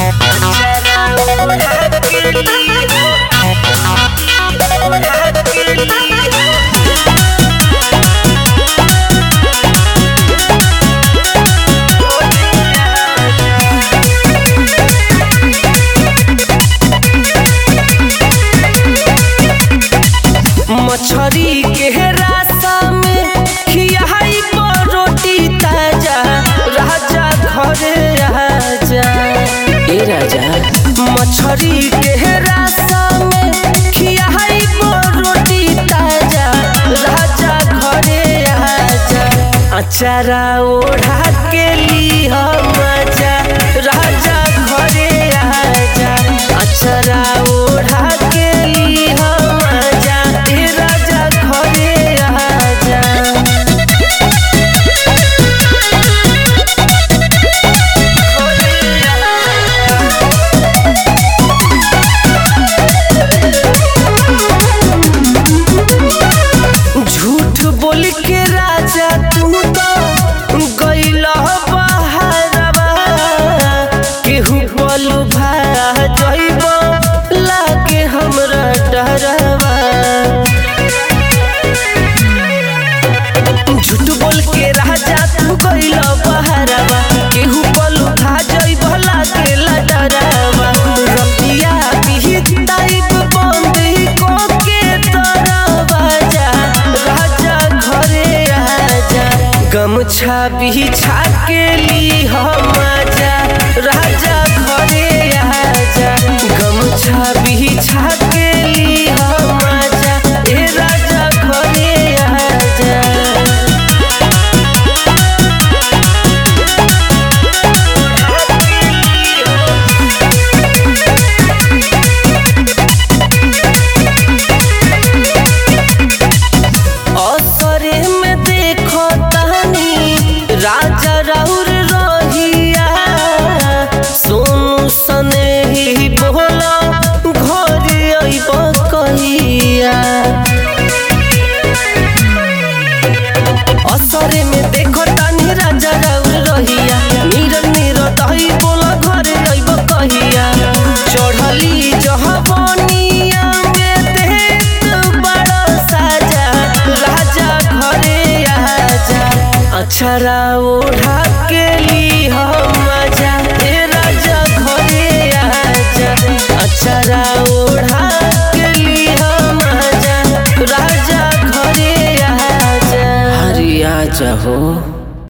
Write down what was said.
मछरी के रास्ता में खियाई पर रोटी ताजा राजा घरे राजा ए राजा मछरी के रास्ता में खियाई पर रोटी ताजा राजा घरे राजा अचारा ओढ़ा के ली मजा राजा घरे राजा अचारा ओढ़ा के ली मजा ए राजा घरे राजा झूठ बोल के राजा तू तो गइल बहारवा केहू बोल भा जइब लागे हमरा डरवा झूठ बोल के राजा तू गइल बहारवा केहू बोल भा जइब लागे डरवा रतिया बिहिताइब बंद को के दरवाजा राजा घरे आजा गमछा बिछा के ली हम आजा राजा घरे आजा गमछा बिछा के ली हम आजा ए राजा घरे आजा असरे में देखो तहनी राजा राउर रहिया सोनू सने ही बोला घर अइब कहिया असरे में देखो तहनी राजा राउर रहिया नीर नीर दही बोला घर अइब कहिया चढ़ली जहबनिया में देत बड़ा साजा राजा घरे आजा अक्षरा ओढ़ा के ली हम मजा ए राजा घरे आजा अक्षरा ओढ़ा के ली हम मजा राजा घरे आजा हरी आजा हो